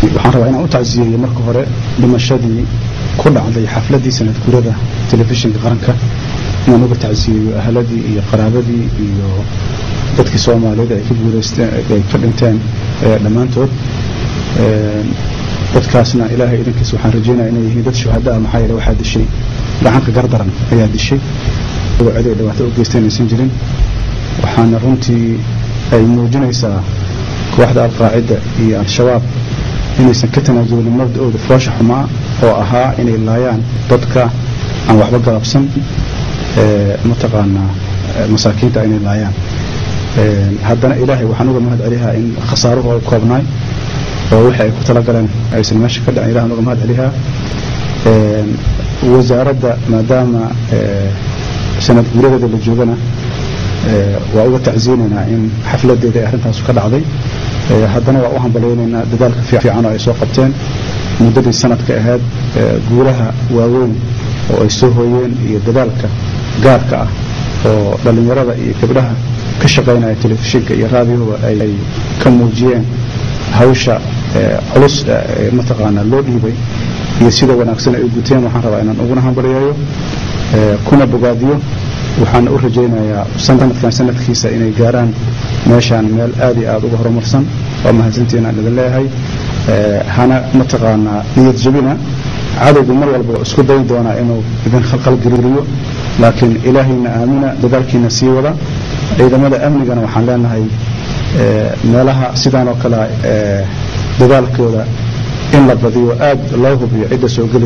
waxaan rabaa inaan u tacsiyeeyo marka hore dhimashadii ku dhacday xafladii sanad gurada telefishinka qaranka inaan uga tacsiyeeyo ahladii iyo qaraabadii iyo dadkii soomaaliyeed ay ka guuleysteen ay ka dhinteen dhammaantood dadkaasna ilaahay idinkiis waxaan rajeynaya inay yihiin dad shuhada ah maxaa yeele waxaa dishay gacanka gardaran ayaa dishay cid ay dhibaato u geysteen aysan jirin waxaana runtii ay muujinaysaa kooxda alqaacida iyo al-shabaab inaysan ka tanaasulin mabda-ooda foosha xumaa oo ahaa inay laayaan dadka aan waxba galabsan mataqaanaa masaakiinta inay laayaan haddana ilaahay waxaan uga mahad celihaa in khasaaruhu ay koobnaay oo wixii ay ku talagaleen aysan meesha ka dhicin ilahan uga mahad celihaa wasaaradda maadaama sanad guuradeeda la joogana waa uga tacziyeynaynaa in xafladeeda ay arrintaasu ka dhacday haddana waa u hambalyaynaynaa dadaalka fiican oo ay soo qabteen muddadii sanadka ahayd guulaha waaweyn oo ay soo hooyeen iyo dadaalka gaarka ah oo dhallinyarada iyo gabdhaha ka shaqaynaya telefishinka iyo raadiyoba ay ka muujiyeen hawsha culus mataqaanaa loo dhiibay iyo sida wanaagsan ay u guteen waxaan rabaa inaan uguna hambalyeeyo kuna bogaadiyo waxaana u rajaynayaa sanadkan sanadkiisa inay gaaraan meeshaan meel aad iyo aad uga horumarsan waa mahadsantiin aan idin leeyahay hana mataqaanaa niyad jabina cadowgu mar walba isku dayn doonaa inuu idin khalqalgeliyo laakiin ilaahayna aamina dadaalkiina sii wada ciidamada amnigana waxaan leenahay meelaha sidaan oo kale dadaalkooda in la badiyo aad loo hubiyo cidda soo geli